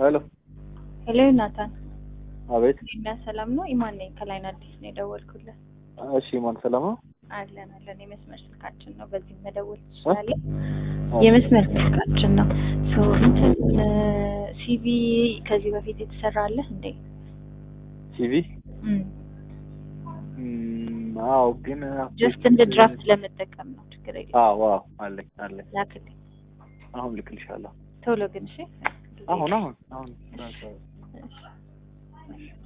ሄሎ ሄሎ ናታን፣ አቤት። እና ሰላም ነው? ኢማን ነኝ ከላይን አዲስ ነው የደወልኩለት። እሺ ማን ሰላም ነው? አለን አለን። የመስመር ስልካችን ነው፣ በዚህ መደወል ትችላለህ። የመስመር ስልካችን ነው። ሶ እንትን ሲቪ ከዚህ በፊት የተሰራለህ እንዴ? ሲቪ እም እም፣ አዎ ግን ጀስት እንደ ድራፍት ለመጠቀም ነው። ችግር የለም። አዎ አዎ አለኝ አለኝ። ላክልኝ አሁን ልክልሻለሁ። ቶሎ ግን እሺ። አሁን አሁን አሁን እሺ።